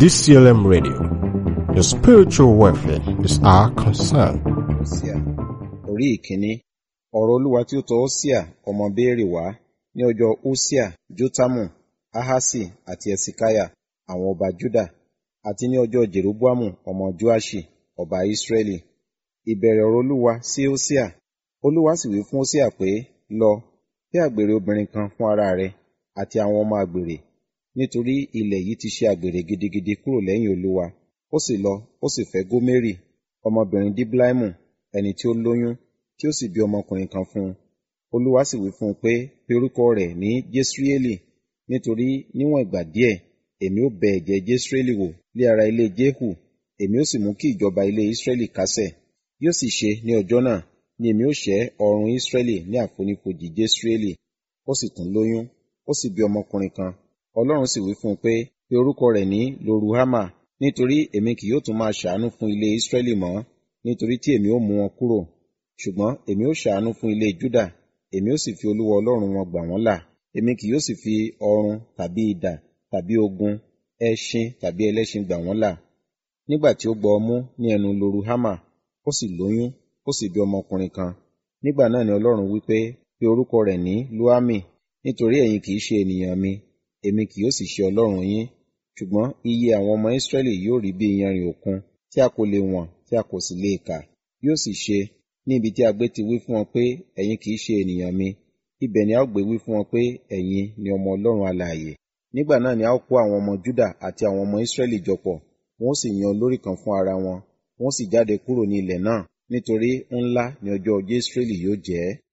DCLM Radio. Your spiritual welfare is our concern. Hosea orí ìkíní ọ̀rọ̀ olúwa tí ó tọ Hosea ọmọ Béèrè wá ní ọjọ́ Hosea Jótámù Ahasi àti Ẹsikaya àwọn ọba Júdà àti ní ọjọ́ Jeroboamu ọmọ Joaṣi ọba Israẹli ìbẹ̀rẹ̀ ọ̀rọ̀ olúwa sí Hosea olúwa sì wí fún Hosea pé lọ fẹ́ àgbèrè obìnrin kan fún ara rẹ àti àwọn ọmọ àgbèrè nítorí ilẹ̀ yìí ti ṣe àgbèrè gidigidi kúrò lẹ́yìn olúwa ó sì lọ ó sì fẹ́ Gómérì ọmọbìnrin Diblaimu ẹni tí ó lóyún tí ó sì bí ọmọkùnrin kan fún un olúwa sì wí fún un pé pe orúkọ rẹ̀ ní Jesreeli nítorí níwọ̀n ìgbà díẹ̀ èmi ó bẹ ẹ̀jẹ̀ Jesreeli wò lé ara ilé Jehu èmi ó sì mú kí ìjọba ilé Israẹli kásẹ̀ yóò sì ṣe ní ọjọ́ náà ni èmi ó ṣẹ́ ọrùn Israẹli ní àfonífojì Jesreeli ó sì tún lóyún ó sì bí ọmọkùnrin kan Ọlọ́run sì wí fún un pé pe orúkọ rẹ̀ ní Loruhama nítorí èmi kì yóò tún máa ṣàánú fún ilé Israẹli mọ́ nítorí tí èmi ó mú wọn kúrò ṣùgbọ́n èmi ó ṣàánú fún ilé Júdà èmi ó sì fi Olúwa Ọlọ́run wọn gbà wọ́n là èmi kì yóò sì fi ọrun tàbí idà tàbí ogun ẹṣin tàbí ẹlẹ́ṣin gbà wọ́n là nígbà tí ó gbọ́ ọmú ní ẹnu Loruhama ó sì lóyún ó sì bí ọmọkùnrin kan nígbà náà ni Ọlọ́run wí pé pe orúkọ rẹ̀ ní Luami nítorí ẹ̀yin kì í ṣe ènìyàn mi èmi kì yóò sì ṣe Ọlọ́run yín ṣùgbọ́n iye àwọn ọmọ Israẹli yóò rí bí iyanrìn òkun tí a kò lè wọ̀n tí a kò sì lè kà yóò sì ṣe ní ibi tí a gbé ti wí fún wọn pé ẹ̀yin kì í ṣe ènìyàn mi ibẹ̀ ni a ó gbé wí fún wọn pé ẹ̀yin ni ọmọ Ọlọ́run alààyè nígbà náà ni a ó kó àwọn ọmọ Júdà àti àwọn ọmọ Israẹli jọpọ̀ wọn ó sì yan olórí kan fún ara wọn wọn ó sì jáde kúrò ní ilẹ̀ náà nítorí ńlá ni ọjọ́ Jesreeli yóò jẹ́